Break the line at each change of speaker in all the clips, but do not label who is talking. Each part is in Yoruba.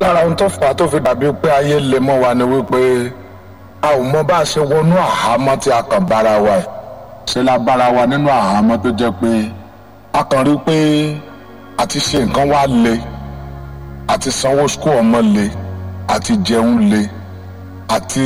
lára ohun tó fà á tó fi dàbí pé ayé lè mọ́ wa ni wípé a ò mọ bá a ṣe wọnú àhámọ́ tí a kàn bára wa ẹ̀ ṣe la bára wa nínú àhámọ́ tó jẹ́ pé a kàn rí pé àti ṣe nǹkan wá le àti sanwó skul ọmọ le àti jẹun le àti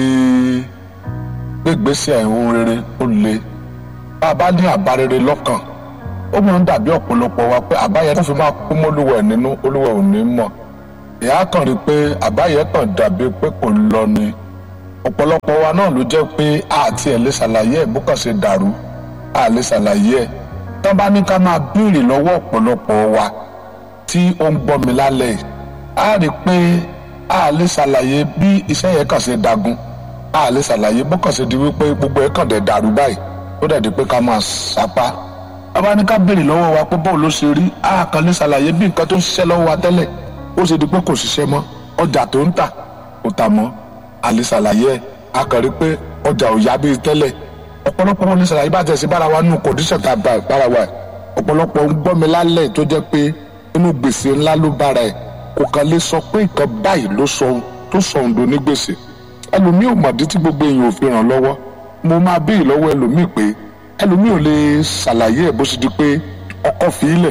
gbégbèsè ohun rere ó le bá a bá ní àbá rere lọ́kàn ó máa ń dàbí ọ̀pọ̀lọpọ̀ wa pé àbáyẹ tó fi máa kú mọ́lúwẹ̀ nínú olúwẹ̀ ò ní mọ̀ ìyá kan rí i pé àbáyẹ kan dàbí pé kò lọ ni ọ̀pọ̀lọpọ̀ wa náà ló jẹ́ pé àti ẹ̀ lè ṣàlàyé ẹ̀ bó kàn ṣe dàrú a lè ṣàlàyé ẹ̀ tán bá ní ká máa béèrè lọ́wọ́ ọ̀pọ̀lọpọ̀ wa tí ó ń gbọ́ mi lálẹ́ yìí a rí i pé a lè ṣàlàyé bí iṣẹ́ yẹn kàn ṣe dagun a lè ṣàlàyé bó kàn ṣe di wípé gbogbo ẹ̀ kàn dẹ̀ dàrú báyìí ó dẹ̀ di pé ká máa sapá bàbá ní ká béèrè lọ́wọ́ wa pé báwo ló ṣe rí a kàn lè ṣàlàyé bí nǹkan tó ń ṣiṣẹ́ lọ́wọ́ wa tẹ́lẹ̀ ó ṣe di pé kò ṣiṣẹ́ mọ́ ọjà tó ń tà kò tà mọ́ a lè ṣàlàyé ẹ̀ a kàn rí pé ọjà ò yá bíi tẹ́lẹ̀ ọ̀pọ̀lọpọ̀ wọn lè ṣàlàyé bá tẹ̀sí bára wa nù kòdíṣẹ̀ tá a bá bára wa ẹ̀ ọ̀pọ̀lọpọ̀ ń gbọ́ mi lálẹ́ tó jẹ́ pé inú gbèsè ńlá ló bára ẹ̀ kò kàn lè sọ pé nǹkan báyìí ló sọ tó sọ òǹdó ní gbèsè ẹlòmíì ò mọ̀dí tí gbogbo èèyàn ò fi ràn lọ́wọ́ mo máa béèrè lọ́wọ́ ẹlòmíì pé ẹlòmíì ò lè ṣàlàyé ẹ̀ bó ṣe di pé ọkọ fi í lẹ̀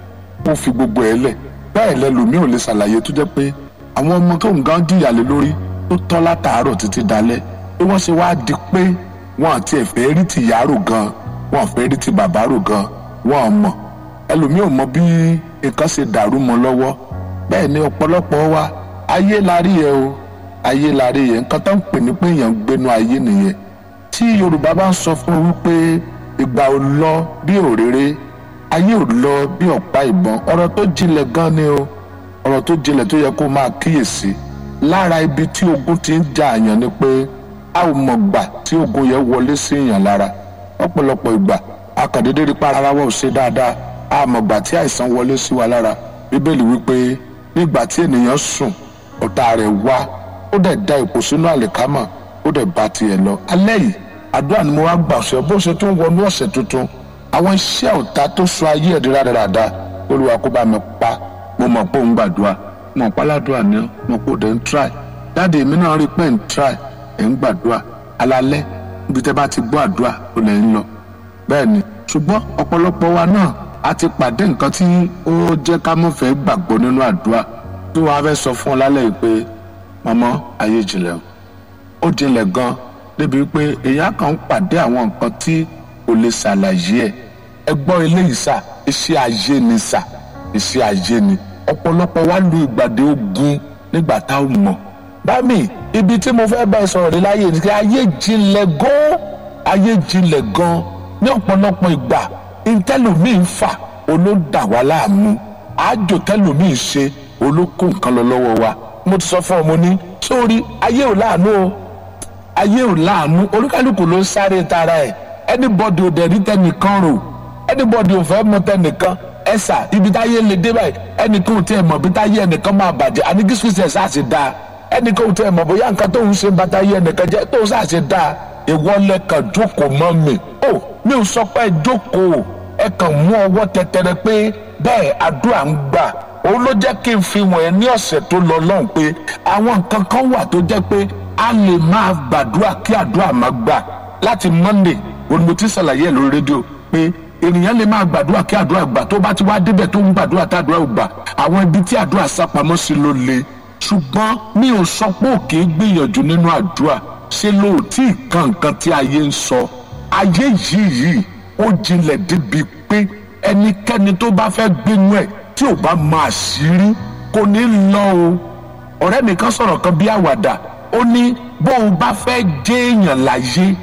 ó fi gbogbo ẹ̀ lẹ̀ bẹ́ẹ̀ lẹ́lòmíì ò lè ṣàlàyé tó jẹ́ pé àwọn ọmọ tó ń gan jìyà lé lórí tó tọ́ látàárọ̀ títí dalẹ́ bí wọ́n ṣe wáá di pé wọn àti ẹ̀fẹ́ rí ti yàrá gan wọn àfẹ́ rí ti bàbá rò gan wọn ò mọ̀ ẹlòmíì ò mọ bí nǹkan ṣe dàrú mọ́ lọ́wọ́ bẹ́ẹ̀ ni ọ̀pọ̀lọpọ̀ wa ayé la rí yẹ o ayé la rí yẹ nǹkan tó ń pè ní pé èèyàn ń gbénu ayé nìyẹn tí yorùbá bá ń sọ fún wípé ìgbà ò lọ bí òréré ayé ò lọ bí ọ̀pá ìbọn ọ̀rọ̀ tó jinlẹ̀ gan ni o ọ̀rọ̀ tó jinlẹ̀ tó yẹ kó máa kíyèsí lára ibi tí ogun ti ń jà àyàn ni pé a ò mọ̀ gbà tí ogun yẹn wọlé sí èèyàn lára ọ̀pọ̀lọpọ̀ ìgbà akàndédé rí para ara wa ò ṣe dáadáa a mọ̀ gbà tí àìsàn wọlé sí wa lára bíbélì wípé nígbà tí ènìyàn sùn ọ̀tá rẹ̀ wá ó dẹ̀ da ipò sínú àlìkámà ó dẹ̀ bá tiẹ̀ lọ alẹ́ yìí àdúrà ni mo wá gbà ọ̀sẹ̀ bó ṣe tún wọnú ọ̀sẹ̀ tuntun àwọn iṣẹ́ ọ̀tá tó sọ ayé ẹ̀dí rádaràda olúwa kó bá mi pa mo mọ̀ pé òun gbàdúrà mo mọ̀ páládùá ni mo kó dẹ̀ ń try dáàdi èmi náà rí pé ń try ẹ̀ ń gbàdúrà alalẹ́ níbi tẹ́ bá ti gbọ́ àdúrà ó lẹ̀ ń lọ bẹ́ẹ̀ ni ṣùgbọ́n ọ̀pọ̀lọpọ̀ wa náà a ti pàdé nǹkan tí ó jẹ́ ká mọ̀ fẹ́ gbàgbọ́ nínú àdúrà tí wọ́n á fẹ́ sọ fún ọ lálẹ́ yìí pé mọ́mọ́ ayé jinlẹ̀ ó jinlẹ̀ gan débi pé èèyàn kan ń pàdé àwọn nǹkan tí kò lè ṣàlàyé ẹ̀ ẹ gbọ́ eléyìí sà iṣẹ́ ayé ni sà iṣẹ́ ayé ni ọ̀pọ̀lọpọ̀ wa lu ìgbàdé ogun nígbà tá a mọ̀ bámi ibi tí mo fẹ́ bá ẹ sọ̀rọ̀ dé láyé ni kí ayé jinlẹ̀ gan ayé jinlẹ̀ gan ní ọ̀pọ̀lọpọ̀ ìgbà ntẹ́lòmíì ń fà olódà wá láàmú àjò tẹ́lòmíì ṣe olókó nǹkan lọ lọ́wọ́ wa mo ti sọ fún ọ mo ní sórí ayé ò láàánú o ayé ò láàánú olúkálùkù ló ń sáré tara ẹ̀ anybody ò dẹ̀ rí tẹnìkan rò anybody ò fẹ́ mọ tẹnìkan ẹ̀sà ibi táyé lè dé báyìí ẹnìkan ò tiẹ̀ mọ̀ bí táyé ẹnìkan máa bàjẹ́ àní kí sùn ṣe ṣe dáa ẹnìkan ò tiẹ̀ mọ̀ bóyá nǹkan tóun ṣe ń bá táyé ẹnìkan jẹ́ tóun ṣe dáa ìwọ lẹ́kàn jókòó mọ́ mi ó mi ò sọ pé jókòó ẹ kàn mú ọwọ́ tẹtẹrẹ pé bẹ́ẹ̀ àdúrà ń gbà òun ló jẹ́ kí n fi wọ̀nyẹn ní ọ̀sẹ̀ tó lọ lọ́hùn pé àwọn nǹkan kan wà tó jẹ́ pé a lè máa gbàdúrà kí àdúrà máa gbà láti monday òun mo ti ṣàlàyé ẹ̀ lórí rédíò pé ènìyàn lè máa gbàdúrà kí àdúrà gbà tó bá ti wá débẹ̀ tó ń gbàdúrà tá àdúrà ò gbà àwọn ibi tí àdúrà sápamọ́ sí ló le ṣùgbọ́n mi ò sọ pé òkè gbìyànjú nínú àdúrà ṣe lóòtí nǹkan nǹkan tí ayé ń sọ ayé yìí yìí ó jinlẹ̀ débi pé ẹnikẹ́ni tó bá fẹ́ gbénú ẹ̀ tí ò bá máa ṣírí kò ní lọ o ọ̀rẹ́ mi kan sọ̀rọ̀ kan bí àwàdà ó ní bó o bá fẹ́ jẹ́ èèyàn láyé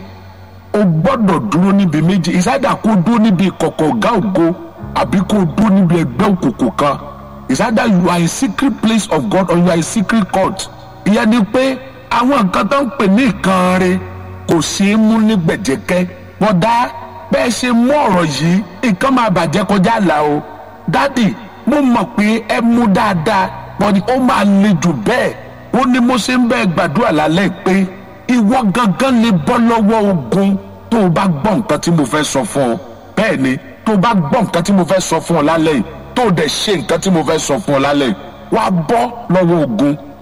o gbọ́dọ̀ dúró níbi méjì ìsáyà kó dúró níbi ìkọ̀kọ̀ ọ̀gá ògo àbí kó dúró níbi ẹgbẹ́ òkùnkùn kan ìsáyà you are a secret place of God or you are a secret court ìyẹn ni pé àwọn nǹkan tó ń pè ní nǹkan rẹ kò ṣeé mú ní gbẹ̀jẹ̀kẹ́ bọ́dá bẹ́ẹ̀ ṣe mú ọ̀rọ̀ yìí nǹkan máa bàjẹ́ kọjá àlà o dádì mo mọ̀ pé ẹ mú dáadáa pọ̀ ó máa le jù bẹ́ẹ̀ ó ní mo ṣe ń bẹ́ẹ̀ gbàdúrà lálẹ́ pé ìwọ gangan lè bọ́ lọ́wọ́ ogun tó o bá gbọ́ nǹkan tí mo fẹ́ sọ fún ọ bẹ́ẹ̀ ni tó o bá gbọ́ nǹkan tí mo fẹ́ sọ fún ọ lálẹ́ yìí tó o dẹ̀ ṣe nǹkan tí mo fẹ́ sọ fún ọ lálẹ́ yìí wàá bọ́ lọ́wọ́ ogun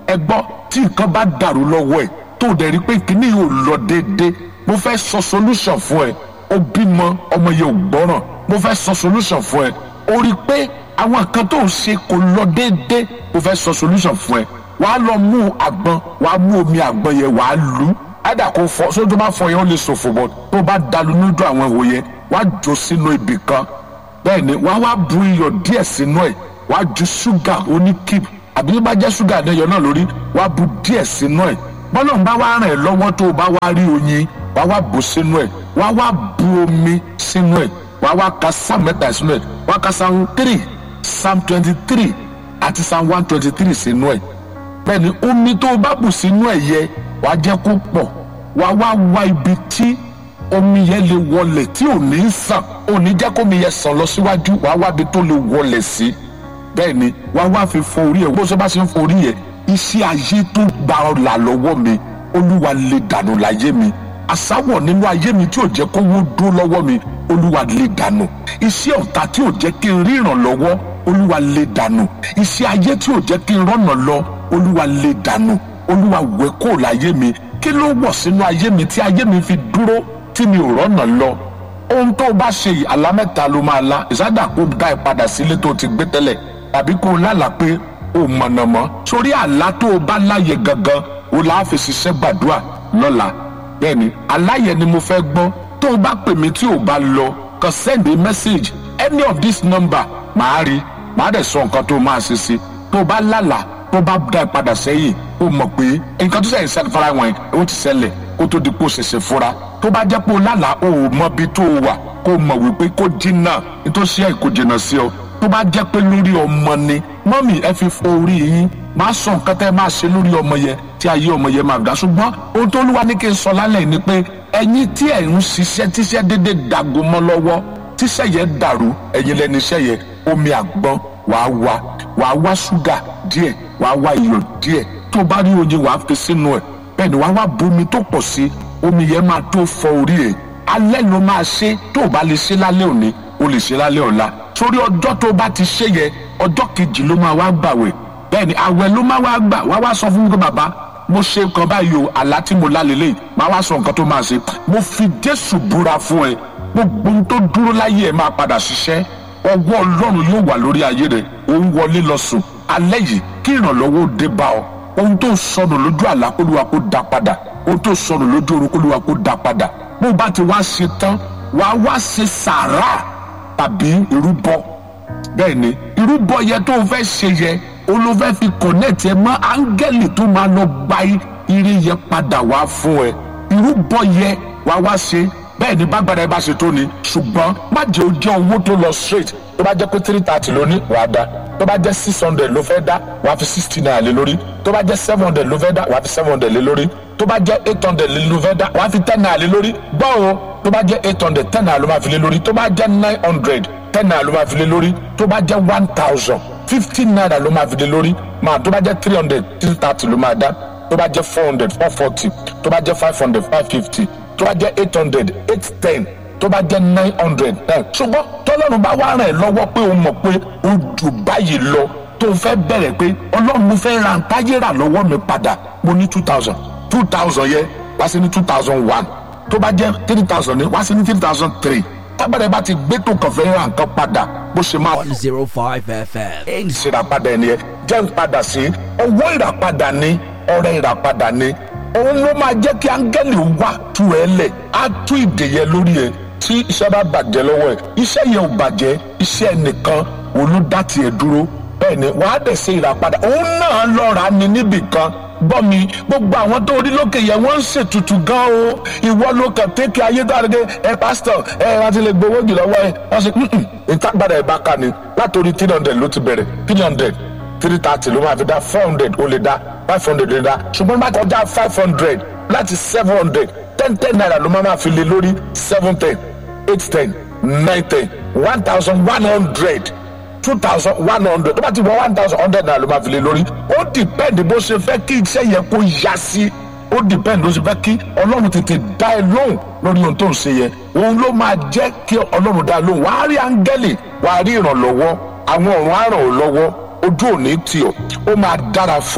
ẹ gbọ́ tí nǹkan bá dàrú lọ́wọ́ ẹ̀ tó dẹ̀ rí pé kíní yóò lọ déédéé mo fẹ́ sọ solution fún ẹ ó bímọ ọmọ yẹn ò gbọ́ràn mo fẹ́ sọ solution fún ẹ ó rí i pé àwọn nǹkan tó ń ṣe kò lọ déédéé mo fẹ́ sọ solution fún ẹ wàá lọ mú àgbọn wàá mú omi àgbọn yẹn wàá lù ú ádà kó fọ sójú tó bá fọ yẹn ó lè ṣòfò bọ tó bá dalu nídú àwọn ìwò yẹn wàá jò sínú ibì kan bẹ́ẹ̀ ni wàá wá bu iyọ̀ díẹ̀ sínú ẹ̀ wàá ju ṣúgà oníkìp àbí tó bá jẹ́ ṣúgà àdéyọ náà lórí wàá bu díẹ̀ sínú ẹ̀ bọ́lá ń bá wá ràn ẹ́ lọ́wọ́ tó o bá wá rí oyin wàá wá bù sínú ẹ̀ wàá wá bu omi sínú ẹ̀ wàá wá ka psalm mẹ́ta sínú ẹ̀ wàá ka psalm three psalm twenty three àti psalm one twenty three sínú ẹ̀ bẹ́ẹ̀ ni omi tó o bá bù sínú ẹ̀ yẹ wàá jẹ́ kó pọ̀ wàá wá wá ibi tí omi yẹn lè wọlẹ̀ tí ò ní sàn ò ní jẹ́ kómi yẹn sàn lọ síwájú wàá wá ibi tó lè wọlẹ̀ sí bẹ́ẹ̀ ni wàá wá fi fọ orí ẹ̀ bó ṣe bá ṣe ń fọ orí yẹn iṣẹ́ ayé tó gba ọ̀là lọ́wọ́ mi olúwa lè dànù láyé mi àsáwọ̀ nínú ayé mi tí ò jẹ́ kówó dó lọ́wọ́ mi olúwa lè dànù iṣẹ́ ọ̀tá tí ò jẹ́ kí n rí ìrànlọ́wọ́ olúwa lè dànù iṣẹ́ ayé tí ò jẹ́ kí n rọ́nà lọ olúwa lè dànù olúwa wẹ̀ kó láyé mi kí ló wọ̀ sínú ayé mi tí ayé mi fi dúró tí mi ò rọ́nà lọ ohun tó o bá ṣe yìí àlá mẹ́ta ló máa la ìsádà kó dá ẹ padà sílé tó o ti gbé tẹ́lẹ̀ tàbí kó o lálàá pé o mọ̀nà mọ́ sórí àlá tó o bá láyè gangan o là á fi ṣiṣẹ́ gbàdúrà lọ́la bẹ́ẹ̀ni aláyẹ ni mo fẹ́ gbọ́ tó o bá pè mí tí o bá lọ kàn send a message any of this number màá rí màá dẹ̀ sọ nǹkan tó o máa ṣe sí tó o bá lálàá tó o bá dá ẹ padà sẹ́yìn o mọ̀ pé nǹkan tó sẹ́yìn sẹ́yìn fara wọn ó ti ṣẹlẹ̀ kó tó di kó ṣẹ̀ṣẹ̀ fura tó bá jẹ́ pé o lálàá o ò mọ bí tó o wà kó o mọ̀ wípé kó jìnnà nítòsí ẹ̀ kó jìnnà sí ọ tó bá jẹ́ pé lórí ọmọ ni mọ́mì ẹ fi fọ orí yín máa sọ nǹkan tẹ́ ẹ máa ṣe lórí ọmọ yẹn tí ayé ọmọ yẹn máa dá ṣùgbọ́n ohun tó lúwa ní kí n sọ lálẹ́ ni pé ẹ̀yin tí ẹ̀ ń ṣiṣẹ́ tíṣẹ́ dédé dàgò mọ́ lọ́wọ́ tíṣẹ́ yẹn dàrú ẹ̀yin lẹ́ni iṣẹ́ yẹn omi àgbọn wàá wá wàá wá ṣúgà díẹ̀ wàá wá iyọ̀ díẹ̀ tó bá rí oyin wàá fi sínú ẹ̀ bẹ́ẹ̀ ni wàá wá bomi tó pọ̀ sí omi yẹn máa tó fọ orí ẹ̀ alẹ́ ló máa ṣe tó o bá lè ṣe lálẹ́ òní o lè ṣe lálẹ́ ọ̀la sórí ọjọ́ tó bá ti ṣe yẹ ọjọ́ kejì ló máa wá gbàwẹ̀ bẹ́ẹ̀ ni àwẹ̀ ló máa wá gbà wá wá sọ fún mi pé bàbá mo ṣe nǹkan báyìí o àlá tí mo lálẹ́ lẹ́yìn máa wá sọ nǹkan tó máa ṣe mo fi jésù búra fún ẹ gbogbo ohun tó dúró láyé ẹ máa padà ṣiṣẹ́ ọwọ́ ọlọ́run yóò wà lórí ayé rẹ òun wọlé lọ sùn alẹ́ yìí kí ìrànlọ́wọ́ ó dé bá ọ ohun tó sọnù lójú àlá kólúwa kó dá padà ohun tó sọnù lójú orun kólúwa kó dá padà bó bá ti wá ṣe tán wàá wá ṣe sàárà tàbí ìrúbọ bẹ́ẹ̀ ni ìrúbọ yẹn tó o fẹ́ ṣe yẹ olùfẹ́ fi kọ̀nẹ́ẹ̀tì ẹ mọ́ áńgẹ́lì tó máa lọ gba ire yẹn padà wá fún ẹ ìrúbọ yẹ wàá wá ṣe bẹ́ẹ̀ ni bágbára ẹ bá ṣe tó ni ṣùgbọ́n má jẹ́ ó jẹ́ owó tó lọ straight tó bá jẹ́ pé three thirty ló ní wàá dá tó bá jẹ́ six hundred ló fẹ́ dá wàá fi sixty naira lé lórí tó bá jẹ́ seven hundred ló fẹ́ dá wàá fi seven hundred lé lórí tó bá jẹ́ eight hundred ló fẹ́ dá wàá fi ten naira lé lórí gbọ́ o tó bá jẹ́ eight hundred ten naira ló máa fi lé lórí tó bá jẹ́ nine hundred ten naira ló máa fi lé lórí tó bá jẹ́ one thousand fifteen naira ló máa fi lé lórí máa tó bá jẹ́ three hundred three thirty ló máa dá tó bá jẹ́ four hundred four forty tó bá jẹ́ five hundred five fifty tó bá jẹ́ eight hundred eight ten tó bá jẹ́ nine hundred nine ṣùgbọ́n tọ́lọ́run bá wá ràn ẹ́ lọ́wọ́ pé o mọ̀ pé o jù báyìí lọ tó fẹ́ bẹ̀rẹ̀ pé ọlọ́run mo fẹ́ ra ntáyé rà lọ́wọ́ mi padà mo ní two thousand two thousand yẹ wá sí ní two thousand one tó bá jẹ́ three thousand ní wá sí ní three thousand three tábàdàn bá ti gbé tó kàn fẹ́ ra nǹkan padà bó ṣe máa.
105 FM.
ìṣèràpadà ẹni yẹn jẹ́ ń padà sí owó ìràpadà ni ọrẹ ìràpadà ni òun ló máa jẹ́ kí áńgẹ́lì wà tú ẹ lẹ̀ á tú ìdè yẹn lórí ẹ tí iṣẹ́ bá bàjẹ́ lọ́wọ́ ẹ iṣẹ́ yẹn ò bàjẹ́ iṣẹ́ nìkan òun ló dá tiẹ̀ dúró bẹ́ẹ̀ ni wàá dẹ̀ ṣe ìràpadà òun náà lọ́ra ni níbì kan gbọ́ mi gbogbo àwọn tó rí lókè yẹn wọ́n ń ṣètùtù gan o ìwọ ló kàn tẹ́kẹ̀ ayé dáadé ẹ pásítọ̀ ẹ rántí lè gbowó jù lọ́wọ́ ẹ wọ́n ṣe ìtagbára ẹ̀ bá ká ni látòrí three hundred ló ti bẹ̀rẹ̀ three hundred three thirty ló máa fi dá four hundred ó lè dá five hundred lè dá ṣùgbọ́n bá kọjá five hundred láti seven hundred ten ten naira ló máa fi lé lórí seven ten eight ten nine ten one thousand one hundred two thousand one hundred tó bá ti wọ one thousand hundred naira ló máa fi lé lórí ó dìpẹ́ndì bó ṣe fẹ́ kí iṣẹ́ yẹn kó yá sí ó dìpẹ́ndì bó ṣe fẹ́ kí ọlọ́run tètè dá ẹ lóhùn lórí ohun tó ń ṣe yẹn òun ló máa jẹ́ kí ọlọ́run dá ẹ lóhùn wàá rí áńgẹ́lì wàá rí ìrànlọ́wọ́ àwọn ọ̀run á ràn ọ́ lọ́wọ́ ojú òní tì ọ́ ó máa dára fún ọ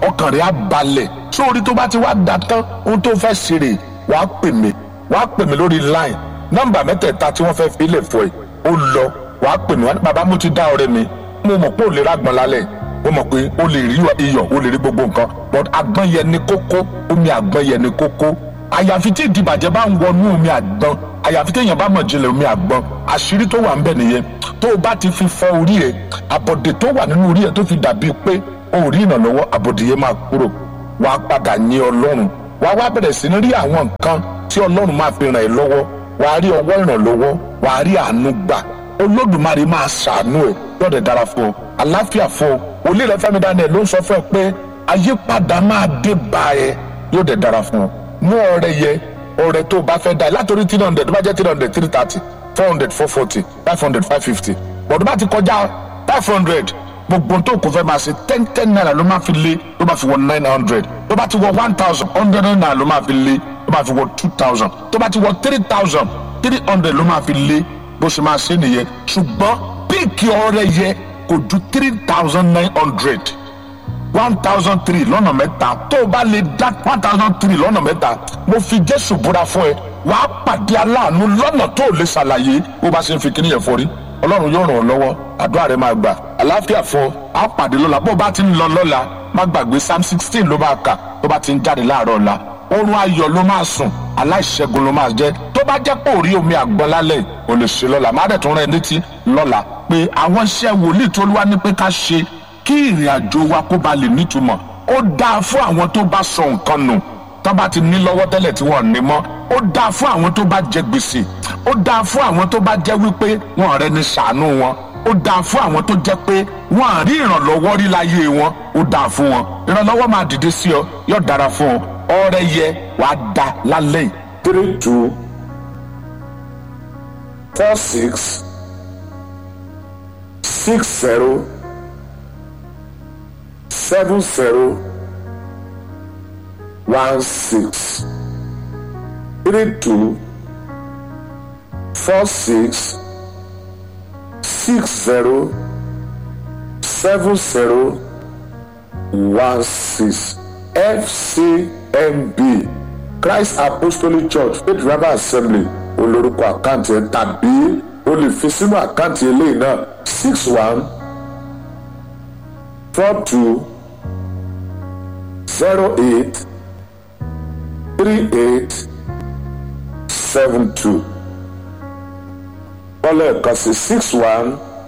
ọkàn rẹ̀ á balẹ̀ sórí tó bá ti wá da tán ohun tó fẹ́ ṣe rè wàá pè mí wàá pè mí lórí line nọ́mbà mẹ́tẹ̀ẹ̀ta tí wọ́n fẹ́ fi lè fọ ẹ̀ ó lọ wàá pè mí wá ní bàbá mo ti dá ọ̀rẹ́ mi mo mọ̀ pé ò lè rágbọ́n lálẹ́ mo mọ̀ pé o lè rí iyọ̀ o lè rí gbogbo nǹkan but àgbọn yẹn ni kókó omi àgbọn yẹn ni kókó àyàfi tí ìdìbàjẹ́ bá ń wọnú omi àgbọn àyàfi téèyàn bá mọ̀ jinlẹ̀ omi àgbọn àṣírí tó wà ń bẹ̀ nìyẹn tó o bá ti fi fọ orí ẹ̀ àbọ̀dè tó wà nínú orí ẹ̀ tó fi dàbí pé o ò rí ìrànlọ́wọ́ àbọ̀dè yẹn máa kúrò wàá padà yin ọlọ́run wàá wá bẹ̀rẹ̀ sí ní rí àwọn nǹkan tí ọlọ́run máa fi ràn ẹ́ lọ́wọ́ wàá rí ọwọ́ ìrànlọ́wọ́ wàá rí àánú gbà olódùmarè máa ṣàánú ẹ̀ yọ̀dẹ̀ dára fún ọ àláfíà fún ọ òlì rẹ Fẹ́mi Daniel ló ń sọ fún ẹ pé àyípadà máa dé bá ẹ yóò dẹ̀ dára fún ọ mú ọrẹ yẹ ọrẹ tó o bá fẹ́ dá látòrí three hundred tó bá jẹ́ three hundred three thirty four hundred four forty five hundred five fifty bọ̀dọ̀ bá ti kọjá five hundred gbogbo tó kò fẹ́ máa ṣe ten ten naira ló máa fi lé ló máa fi wọ nine hundred tó bá ti wọ one thousand hundred naira ló máa fi lé ló máa fi wọ two thousand tó bá ti wọ three thousand three hundred ló máa fi lé bó ṣe máa ṣe nìyẹn ṣùgbọ́n píìkì ọrẹ yẹ kò ju three thousand nine hundred one thousand three lọ́nà mẹ́ta tó o bá lè dá one thousand three lọ́nà mẹ́ta mo fi jésù búra fún ẹ wàá pàdé aláàánú lọ́nà tó o lè ṣàlàyé bó bá ṣe ń fi kíní yẹn fọrí ọlọ́run yóò ràn ọ́ lọ́wọ́ àdúrà rẹ máa gbà àlàáfíà fún ọ á pàdé lọ́la bó o bá ti ń lọ lọ́la má gbàgbé psalm sixteen ló máa kà tó bá ti ń jáde láàárọ̀ ọ̀la oorun ayọ̀ ló máa sùn aláìṣẹ́gun ló máa jẹ́ tó bá jẹ́ pé ò rí omi àgbọn lálẹ́ ò lè ṣe lọ́la má dẹ̀ tún rẹ̀ létí lọ́la pé àwọn iṣẹ́ wòlíì tó wá ní pé ká ṣe kí ìrìn àjò wa kó ba lè nítumọ̀ ó dáa fún àwọn tó bá sọ nǹkan nù tó bá ti ní lọ́wọ́ tẹ́lẹ̀ tí wọ́n ní mọ́ ó dáa fún àwọn tó bá jẹ gbèsè ó dáa fún àwọn tó bá jẹ́ wípé wọn rẹ ní ṣàánú wọn ó dáa fún àwọn tó jẹ́ pé wọn à rí ìrànlọ́wọ́ rí láyé wọn ó dáa fún wọn ìrànlọ́wọ́ máa dìde sí ọ yóò dára fún ọ ọrẹ yẹ wàá da lálẹ́ yìí.
three two four six six zero seven zero one six three two four six six zero seven zero one six fcmb christ apostolic church faith revival assembly olórúkọ àkáǹtì ẹ tàbí o lè fi sínú àkáǹtì eléyìí náà six one four two zero eight three eight seven two kọ́lẹ̀ kan sí six one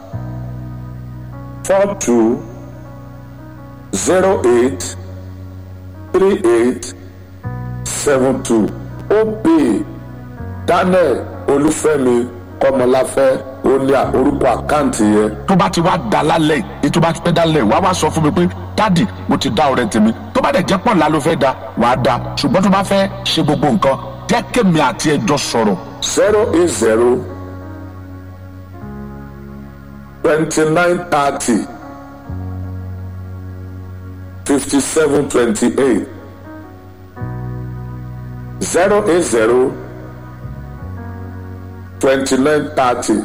four two zero eight three eight seven two ó pè daniel olúfẹ́mi kọ́mọláfẹ́ ó ní orúkọ àkáǹtì yẹn.
tó bá ti wá da lálẹ́ yìí tó bá ti pẹ́ dálẹ̀ wá wá sọ fún mi pé dádì mo ti dá ọrẹ tèmi tó bá dẹ̀ jẹ́ pọ̀ ńlá ló fẹ́ da wàá da ṣùgbọ́n tó bá fẹ́ ṣe gbogbo nǹkan jẹ́ kémi àti ẹjọ́ sọ̀rọ̀.
zero eight zero twenty nine thirty fifty seven twenty eight zero eight zero twenty nine thirty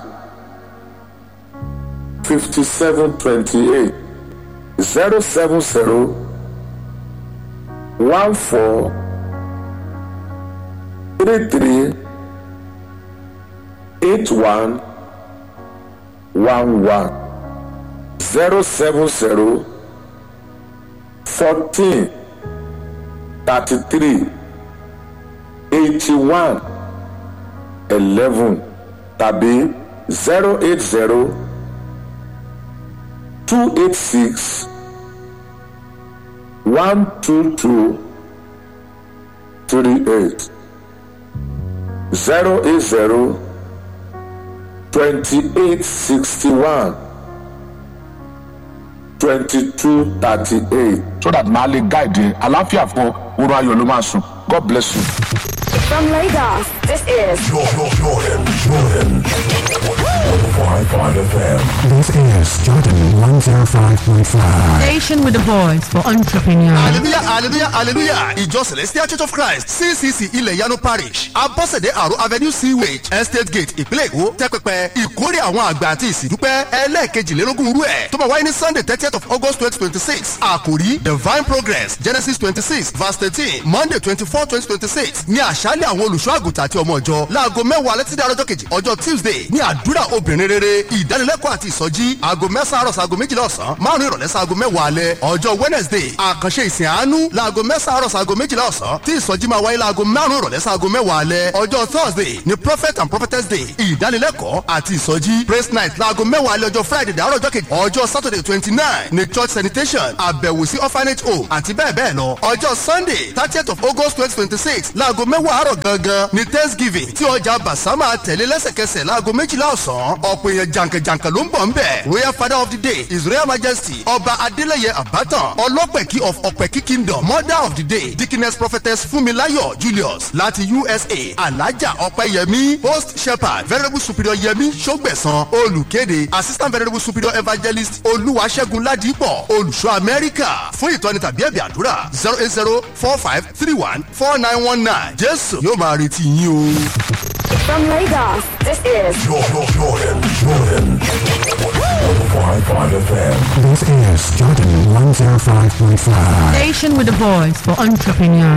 fifty seven twenty eight zero seven zero one four three three eight one one one zero seven zero fourteen thirty three eighty one eleven tàbí zero eight zero two eight six one two two three eight zero eight zero twenty eight sixty one twenty two thirty eight.
so that màá lè guide ẹ àlàáfíà fún oorun ayọ̀ ló máa sùn god bless you.
From Lagos, this is
Jordan, Jordan, Jordan.
105.5 FM.
This is Jordan 105.5.
Station with a voice for entrepreneurs.
hallelujah hallelujah hallelujah ìjọ celestial church of christ ccc ilẹ̀ yanu parish abọ́sẹ̀dé àrò avenue sewage estate gate ìpínlẹ̀ èkó tẹ́pẹpẹ ìkórè àwọn àgbà àti ìsìndúpẹ́ ẹlẹ́ẹ̀kejìlélógún rú ẹ̀ tó máa wáyé ní sunday thirtieth of august twenty twenty six àkòrí divine progress genesis twenty six verse thirteen monday twenty four twenty twenty six ní àṣálẹ̀ àwọn olùṣọ́ àgùntàn àti ọmọ ìjọ láago mẹ́wàá létídé ọjọ́ kejì ọjọ́ tuesday ní àdúrà obìnrin rere ìdánilẹ́kọ̀ọ́ àti ìsọjí aago mẹ́sàn-án àrọ̀ sago méjìlá ọ̀sán márùn-ún ìrọ̀lẹ́ sago mẹ́wàá alẹ́ ọjọ́ wednesday àkànṣe ìsìn àánú laago mẹ́sàn-án àrọ̀ sago méjìlá ọ̀sán tí ìsọjí máa wáyé laago márùn-ún ìrọ̀lẹ́ sago mẹ́wàá alẹ́ ọjọ́ thursday ni prophet and prophetess day ìdánilẹ́kọ̀ọ́ àti ìsọjí praise night laago mẹ́wàá alẹ́ ọjọ́ friday dàárọ̀ ọjọ́ kejì ọjọ́ saturday twenty nine ni church sanitation àbẹ̀wò sí orphanage home àti bẹ́ẹ̀ bẹ́ẹ̀ lọ ọjọ́ sunday thirtieth of august twenty twenty six laago mẹ́wàá àárọ̀ gangan ni thanksgiving tí ọjà basama tẹ̀lé lẹ́sẹ̀kẹsẹ̀ laago méjìlá ọ̀sán ọ̀pọ̀ èèyàn jàǹkànjàǹkàn ló ń bọ̀ ń bẹ̀ royal father of the day his royal majesty ọba adeleye abatan ọlọ́pẹ̀kí of ọ̀pẹ̀kí kingdom mother of the day dickiness prophetess funmilayo julius láti usa alaja ọ̀pẹ̀yẹmí host shepherd venerable superior yẹmí sọgbẹ̀sán olùkéde assistant venerable superior evangelist olúwaṣẹ́gun ládìpọ̀ olùṣọ́ amẹ́ríkà fún ìtọ́ni tàbí ẹ̀bì àdúrà zero eight zero four five three one four nine one nine jésù yóò máa retí yín o.
From Lagos, this is
Jordan, Jordan, Jordan. 105.5 FM.
This is Jordan 105.5.
Station with a voice for entrepreneurs.